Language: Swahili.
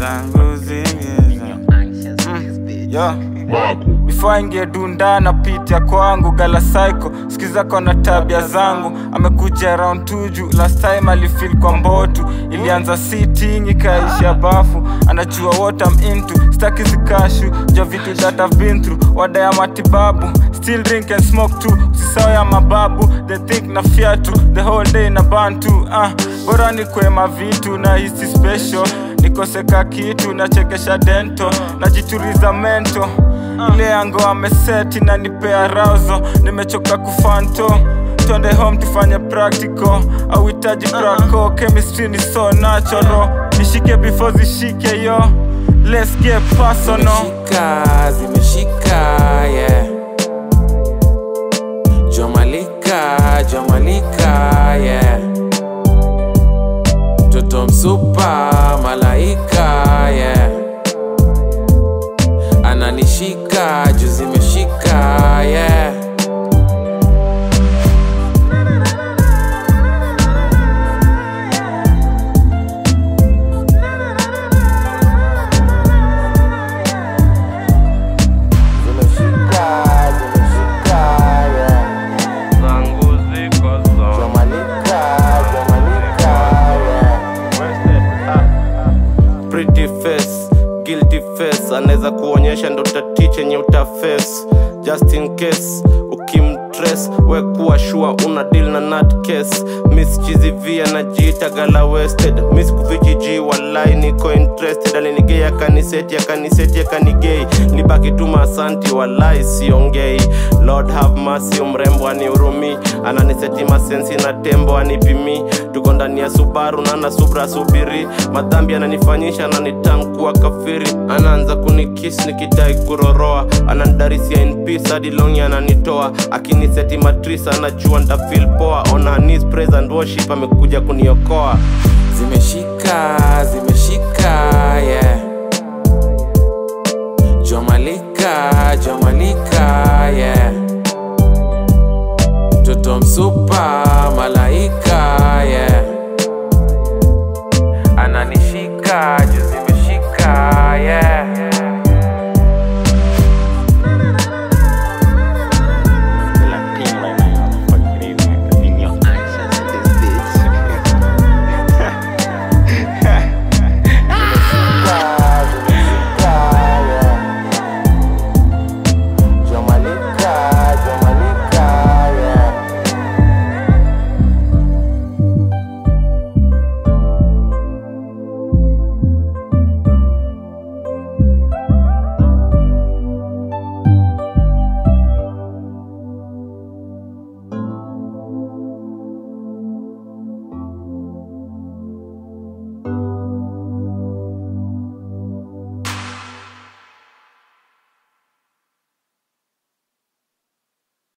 zangu zingeza Yo. Before aingie dunda na pitia kwangu gala psycho sikiza kona tabia zangu amekuja round tuju last time alifeel kwa mbotu ilianza sitting ikaisha bafu anajua what I'm into staki zikashu ja vitu that I've been through wada ya matibabu still drink and smoke too usisao ya mababu they think na fiatu the whole day na bantu ah bora ni kwema vitu na hisi special nikoseka kitu nachekesha dento najituriza mento ile yango ameseti na nipea rauzo nimechoka kufanto twende home tufanye practical auhitaji prako chemistry ni so natural nishike before zishike yo let's get personal zimeshika zimeshika yeah jomalika jomalika yeah toto msupa malaika yeah ananishika juu zimeshika yeah zimeshika zimeshika yeah zangu ziko zo jomalika jomalika yeah pretty face guilty face anaweza kuonyesha ndo tati chenye utaface just in case ukimtres we kuwa shua una deal na nut case miss chizivia najiita gala wasted miss kuvichiji walai niko interested alinigei akaniseti akaniseti akanigei libaki tu masanti walai siongei lord have mercy mrembo anihurumi ananiseti masensi na tembo anipimi tuko ndani ya subaru na na subra subiri madhambi ananifanyisha ananitamkuwa kafiri anaanza kunikis nikidai kuroroa ananidarisia in peace hadi longi ananitoa akiniseti matrisa anajua ntafil poa on her knees praise and worship amekuja kuniokoa zimeshika zimeshika yeah jomalika jomalika yeah toto msupa